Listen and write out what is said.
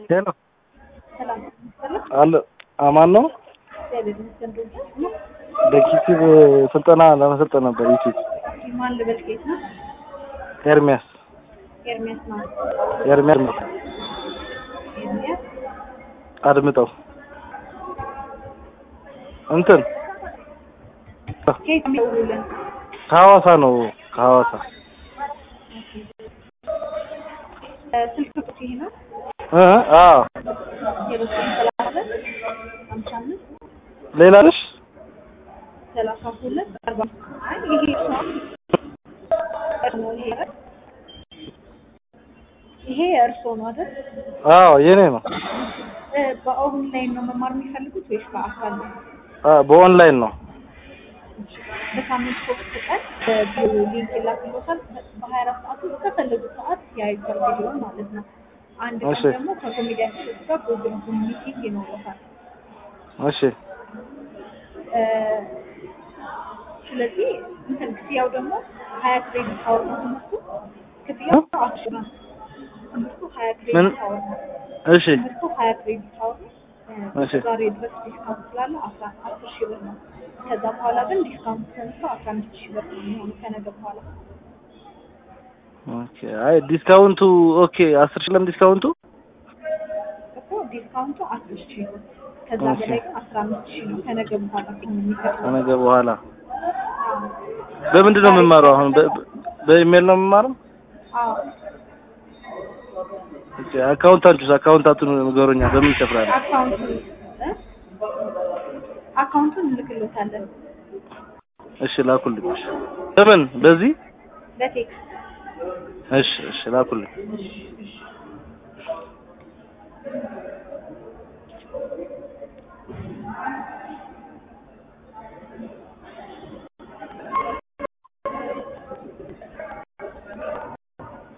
ሄሎ ሰላም ሰላም አለ አማን ነው። እግዚአብሔር ይመስገን። ዶክተር ነው በዩቲዩብ ስልጠና ለመሰልጠን ነበር። ዩቲዩብ ማን ልበል? ከየት ነው? ኤርሚያስ ኤርሚያስ ነው። ኤርሚያስ ኤርሚያስ አድምጠው እንትን ከየት ነው የሚደውሉልን? ከሐዋሳ ነው። ከሐዋሳ እ ስልክ ቁጥር ይሄ ነው እ አዎ ዜሮ ዘጠኝ ሰላሳ ሁለት ሃምሳ አምስት ሌላ ልሽ ሰላሳ ሁለት አርባ አይ ይሄ ነው ነው ይሄ አይደል? ይሄ እርሶ ነው አይደል? አዎ የኔ ነው። እ በኦንላይን ነው መማር የሚፈልጉት ወይስ በአካል ነው? አ በኦንላይን ነው። በሳምንት ሶስት ቀን በቪዲዮ ሊንክ ይላክልዎታል። በሀያ አራት ሰዓት ውስጥ በፈለጉት ሰዓት ያዩታል ቪዲዮ ማለት ነው። አንድ ቀን እሺ። ደግሞ ከኮሜዲያን ጋር ጉግል ዙም ሚቲንግ ይኖረታል። እሺ እ ስለዚህ እንትን ክፍያው ደግሞ ሀያ ክሬዲት አወር ነው ትምህርቱ። ክፍያው አስር ነው። ትምህርቱ ሀያ ምን? ክሬዲት አወር ነው። እሺ ትምህርቱ ሀያ ክሬዲት አወር ነው። እ እሺ። ዛሬ ድረስ ዲስካውንት ስላለ አስራ አስር ሺህ ብር ነው። ከዛ በኋላ ግን ዲስካውንት ተነስቶ አስራ አምስት ሺህ ብር ነው የሚሆነው ከነገ በኋላ ኦኬ። አይ ዲስካውንቱ ኦኬ። አስር ሺህ ለምን ዲስካውንቱ? እኮ ዲስካውንቱ አስር ሺህ ነው። ከዛ ኦኬ። በላይ ግን አስራ አምስት ሺህ ነው ከነገ በኋላ ነው የሚከፍለው። ከነገ በኋላ አዎ። በምንድን ነው የምማረው? አሁን በ- በ- በኢሜል ነው የምማረው? አዎ ኦኬ። አካውንታንቱስ አካውንታንቱን ንገሩኛ። በምን ይከፍላል? አካውንቱ እ? አካውንቱን እንልክሎታለን እሺ ላኩልኝ። እሺ። በምን በዚህ? በቴክስት እሺ እሺ ላኩልኝ። እሺ እሺ